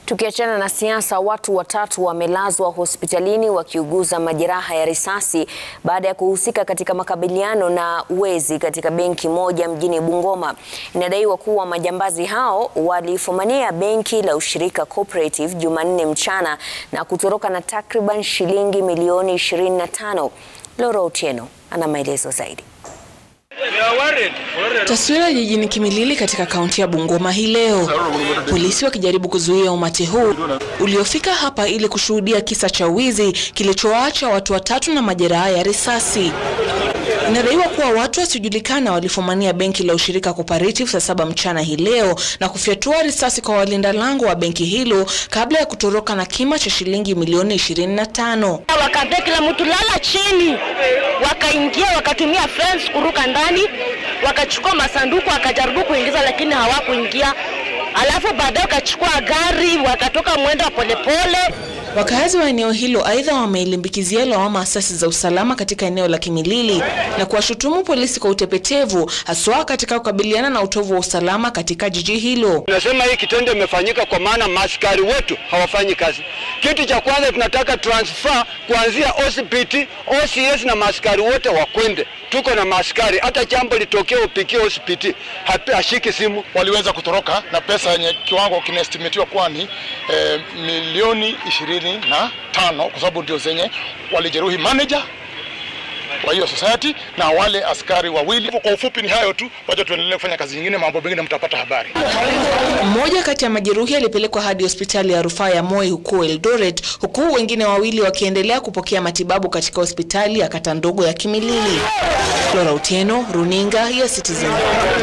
Tukiachana na siasa, watu watatu wamelazwa hospitalini wakiuguza majeraha ya risasi baada ya kuhusika katika makabiliano na wezi katika benki moja mjini Bungoma. Inadaiwa kuwa majambazi hao walifumania benki la Ushirika Cooperative Jumanne mchana na kutoroka na takriban shilingi milioni 25. Laura Otieno ana maelezo zaidi. Taswira jijini Kimilili katika kaunti ya Bungoma hii leo, polisi wakijaribu kuzuia umati huu uliofika hapa ili kushuhudia kisa cha wizi kilichowaacha watu watatu na majeraha ya risasi. Inadaiwa kuwa watu wasiojulikana walifumania benki la Ushirika Cooperative saa saba mchana hii leo na kufyatua risasi kwa walinda lango wa benki hilo kabla ya kutoroka na kima cha shilingi milioni 25. Wakaambia kila mtu lala chini, wakaingia wakatumia fence kuruka ndani, wakachukua masanduku wakajaribu kuingiza, lakini hawakuingia. Alafu baadaye wakachukua gari wakatoka mwendo wa polepole. Wakazi wa eneo hilo aidha wameilimbikizia lawama asasi za usalama katika eneo la Kimilili na kuwashutumu polisi kwa utepetevu haswa katika kukabiliana na utovu wa usalama katika jiji hilo. Tunasema hii kitendo imefanyika kwa maana maaskari wetu hawafanyi kazi. Kitu cha kwanza tunataka transfer kuanzia OCPT, OCS na maaskari wote wakwende. Tuko na maaskari, hata jambo litokee upikie OCPT hashiki simu. Waliweza kutoroka na pesa yenye kiwango kinaestimatiwa kuwa ni eh, milioni ishirini na tano kwa sababu ndio zenye walijeruhi manager wa hiyo society na wale askari wawili. Kwa ufupi ni hayo tu, wacha tuendelee kufanya kazi nyingine, mambo mengine mtapata habari. Mmoja kati ya majeruhi alipelekwa hadi hospitali ya rufaa ya Moi huko Eldoret, huku wengine wawili wakiendelea kupokea matibabu katika hospitali ya kata ndogo ya Kimilili. Laura Otieno, runinga ya Citizen.